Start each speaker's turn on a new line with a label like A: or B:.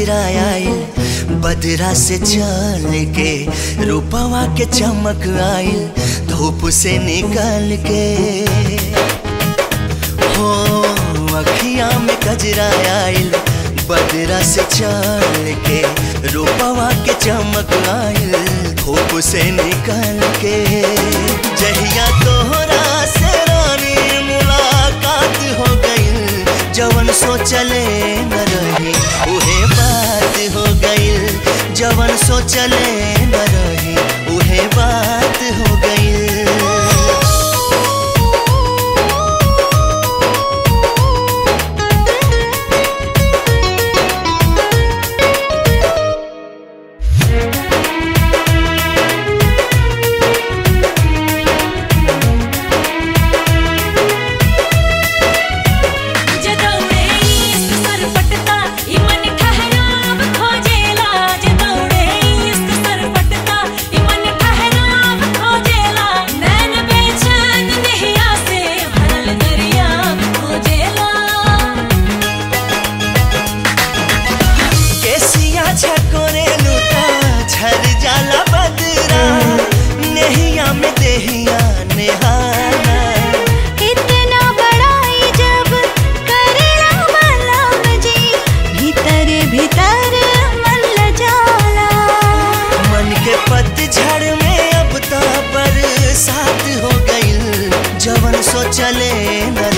A: कजरा आइल बदरा से चल के रूपवा के चमक आइल धूप से निकल के हो अखिया में कजरा आइल बदरा से चल के रूपवा के चमक आइल धूप से निकल के जहिया तोहरा से रानी मुलाकात हो गइल जवन सोचले न रही उहे बात हो गइल जवन सोचले न रही उहे बात हो गइल
B: जदौड़े इश्क सरपटता ई मन ठहराव खोजेला जदौड़े इश्क सरपटता ई मन ठहराव खोजेला नैन बेचैन नहिया से भरल दरिया खोजेला
A: केसिया छकोरे लूटा झर जाला बदरा नेहिया में देहिया नेहाना
B: इतना बड़ाई जब करेला मलम जी भीतर भीतर मन ल जाला
A: मन के पतझड़ में अब तो बरसात हो गइल जवन सोचले न